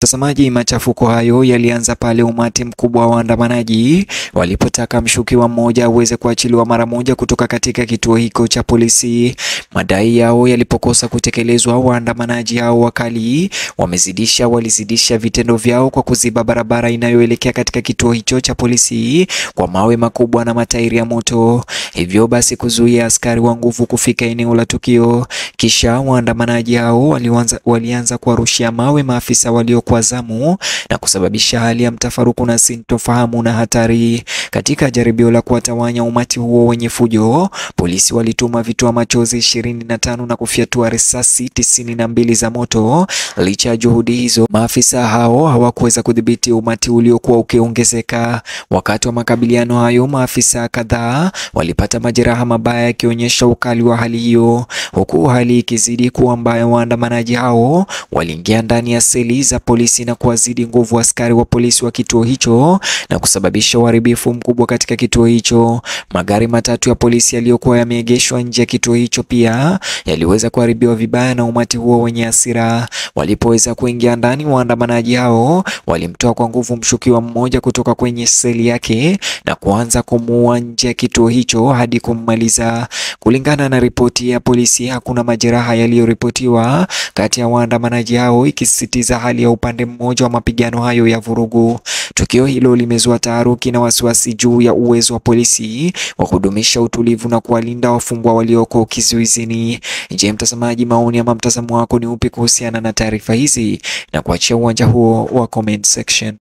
Mtazamaji, machafuko hayo yalianza pale umati mkubwa wa waandamanaji walipotaka mshukiwa mmoja aweze kuachiliwa mara moja kutoka katika kituo hicho cha polisi. Madai yao yalipokosa kutekelezwa, waandamanaji hao wakali wamezidisha walizidisha vitendo vyao kwa kuziba barabara inayoelekea katika kituo hicho cha polisi kwa mawe makubwa na matairi ya moto, hivyo basi kuzuia askari wa nguvu kufika eneo la tukio. Kisha waandamanaji hao walianza, walianza kuwarushia mawe maafisa walio kwa zamu na kusababisha hali ya mtafaruku na sintofahamu na hatari. Katika jaribio la kuwatawanya umati huo wenye fujo, polisi walituma vitoa machozi ishirini na tano na kufyatua risasi tisini na mbili za moto. Licha ya juhudi hizo, maafisa hao hawakuweza kudhibiti umati uliokuwa ukiongezeka. Wakati wa makabiliano hayo, maafisa kadhaa walipata majeraha mabaya yakionyesha ukali wa hali hiyo, huku hali ikizidi kuwa mbaya. Waandamanaji hao waliingia ndani ya seli za polisi na kuwazidi nguvu askari wa polisi wa kituo hicho na kusababisha uharibifu mkubwa katika kituo hicho. Magari matatu ya polisi yaliyokuwa yameegeshwa nje ya kituo hicho pia yaliweza kuharibiwa vibaya na umati huo wenye hasira. Walipoweza kuingia ndani, waandamanaji hao walimtoa kwa nguvu mshukiwa mmoja kutoka kwenye seli yake na kuanza kumuua nje ya kituo hicho hadi kummaliza. Kulingana na ripoti ya polisi, hakuna majeraha yaliyoripotiwa kati ya waandamanaji hao, ikisisitiza hali ya upande mmoja wa mapigano hayo ya vurugu. Tukio hilo limezua taharuki na wasiwasi juu ya uwezo wa polisi wa kudumisha utulivu na kuwalinda wafungwa walioko kizuizini. Je, mtazamaji, maoni ama mtazamo wako ni upi kuhusiana na taarifa hizi? Na kuachia uwanja huo wa comment section.